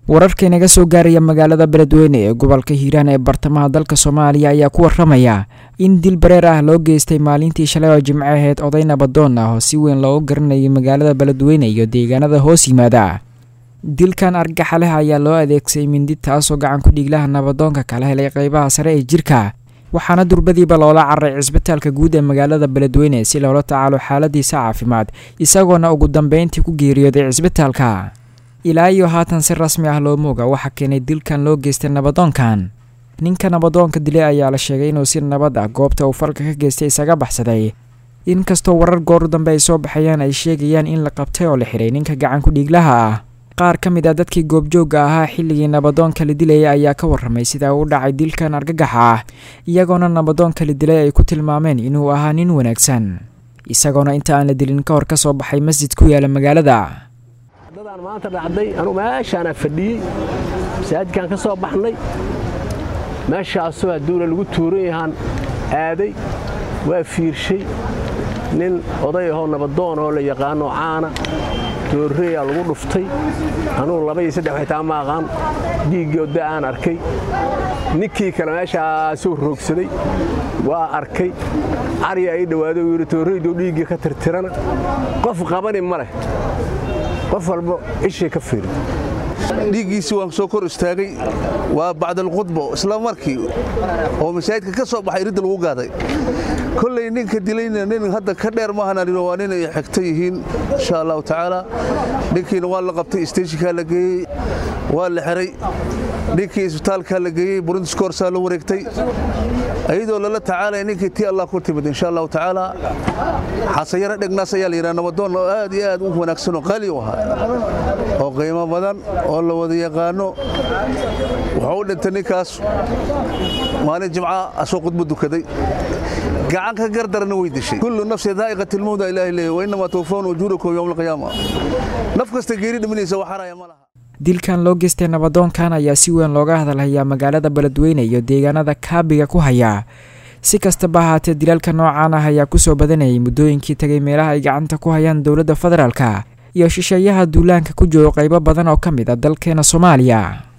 wararka inaga soo gaaraya magaalada beledweyne ee gobolka hiiraan ee bartamaha dalka soomaaliya ayaa ku waramaya in dil bareer ah loo geystay maalintii shalay oo jimco aheyd oday nabadoon ah oo si weyn loogu garanayay magaalada beledweyne iyo deegaanada hoos yimaada dilkan argaxa leh ayaa loo adeegsaday mindi taasoo gacan ku dhiiglaha nabadoonka kala helay qeybaha sare ee jirka waxaana durbadiiba loola cararay cisbitaalka guud ee magaalada beledweyne si loola tacaalo xaaladiisa caafimaad isagoona ugu dambeyntii ku geeriyooday cisbitaalka ilaa iyo haatan si rasmi ah looma oga waxaa keenay dilkan loo geystay nabadoonkan ninka nabadoonka dilay ayaa la sheegay inuu si nabad ah goobta uu falka ka geystay isaga baxsaday inkastoo warar goor dambe ay soo baxayaan ay sheegayaan in la qabtay oo la xiray ninka gacan ku dhiiglaha ah qaar ka mid ah dadkii goobjoogga ahaa xilligii nabadoonka la dilayay ayaa ka warramay sida uu dhacay dilkan argagaxa ah iyagoona nabadoonka la dilay ay ku tilmaameen inuu ahaa nin wanaagsan isagoona inta aan la dilin ka hor ka soo baxay masjid ku yaala magaalada dadaan maanta dhacday anuu meeshaana fadhiyey masaajidkaan ka soo baxnay meeshaasoo hadduuna lagu tuuran yahaan aaday waa fiirshay nin oday ahoo nabadoon oo la yaqaanoo caana doorreeyaa lagu dhuftay anugu laba iyo saddex xitaa ma aqaan dhiiggii odda aan arkay ninkii kale meeshaasuu roogsaday waa arkay cariya ay dhowaaday uu yidhi toorreyduu dhiiggii ka tirtirana qof qabani ma leh qof walba ishay ka fiiri dhiiggiisii waan soo kor istaagay waa bacdalkhudbo isla markii oo masaajidka ka soo baxay ridda lagu gaaday kolley ninka dilayna nin hadda ka dheer maahananino waa nin ay xigta yihiin insha allahu tacaala ninkiina waa la qabtay isteeshinkaa la geeyey waa la xiray ninkii isbitaalkaa la geeyey burundiskoorsaa la wareegtay ayadoo lala tacaalaya ninkii tii allah ku timid insha allahu tacaala xasayaro dhegnaas ayaa la yidhaha nabadoon oo aad iyo aad u wanaagsan oo qaali u ahaa oo qiimo badan oo la wada yaqaano wuxuu u dhintay ninkaas maalin jimca asoo khudbo dukaday gacan ka gardarana way dishay kullu nafsi daa'iqati lmawda ilaahi leeyahy wa innamaa tuwafawna ujuurakum yowma alqiyaama naf kasta geeri dhimanaysa wax haraya ma laha dilkan loo geystay nabadoonkan ayaa si weyn looga hadalhayaa magaalada beledweyne iyo deegaanada kaabiga ku haya si kastaba ahaatee dilaalka noocaan ah ayaa kusoo badanayay muddooyinkii tagay meelaha ay gacanta ku hayaan dowladda federaalka iyo shisheeyaha duulaanka ku jooga qaybo badan oo ka mid a dalkeena soomaaliya